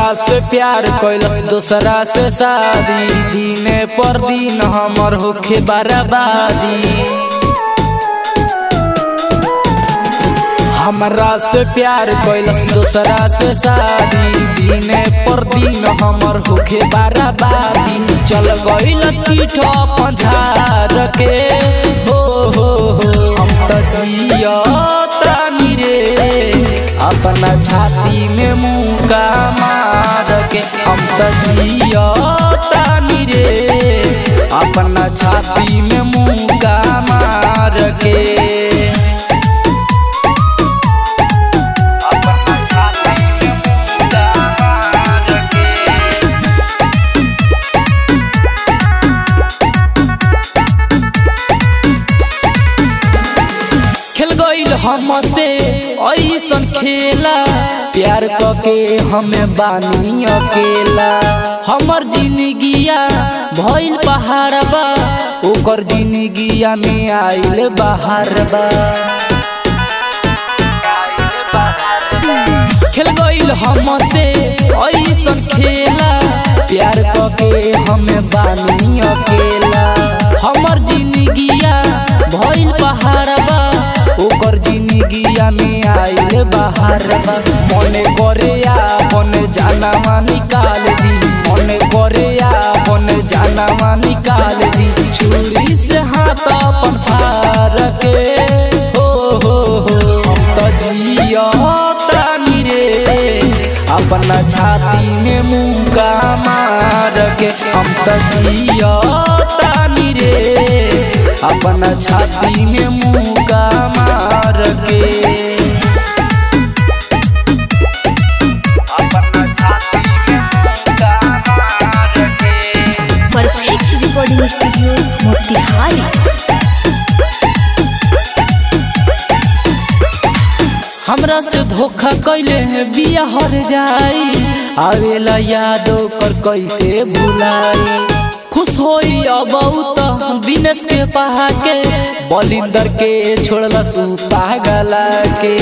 हमरा से प्यार कैलस दूसरा से शादी दिने पर दिन हमर होखे बर्बादी हमरा से प्यार कैलस दूसरा से शादी दिने पर दिन हमर होखे बर्बादी चल गइलस पीठ पंझार के हो हो हो हम त जियतानी रे अपना छाती में मुका मार के हम त जियतानी रे अपना छाती में मुका मार के अपना छाती में मुका मार के खेल गईल हमसे ऐसन खेला प्यार के हमें बानी अकेला हमर जिंदगिया भइल पहाड़ बा ओकर जिंदगिया में आइल बाहर बा खेल गईल हमसे ऐसन खेला प्यार के हमें बानी अकेला हमर जिंदगिया भइल पहाड़ बा ओकर जिंदगिया में आइल बाहर बा मने करे अपन जानवा निकाल दी मने करे अपन जानवा निकाल दी छुरी से हाथ अपन फार के हो हो हो हम त जियतानी रे अपना छाती में मुका मार के हम त जियतानी रे अपना छाती में मुका मार के अपना छाती में मुका मार के परफेक्ट रिकॉर्डिंग स्टूडियो मोतिहारी हमरा से धोखा कैले बिया हर जाई आवेला याद कर कैसे भुलाई खुश होई अब त दिनेश के पहा के बलिंदर के छोड़ला सु पागला के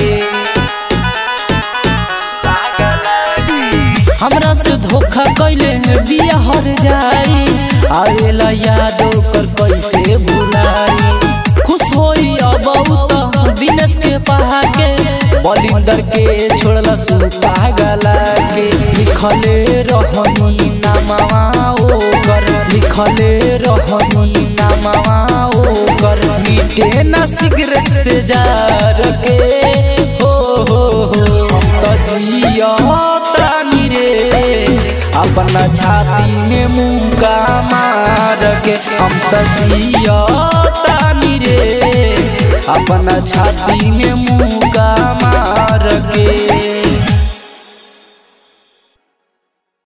हमरा से धोखा कैले बिया हर जाई आवेला याद कर कैसे भुलाई खुश होई अब त दिनेश के पहा के बलिंदर के छोड़ला सु पागला के लिखले रहनी नामवा ओकर लिखले रहनी नामवा ओकर मिटे ना सिगरेट से जार के हो हो हो हम त जियतानी रे अपना छाती में मुका मार के हम त जियतानी रे अपना छाती में मुका मार के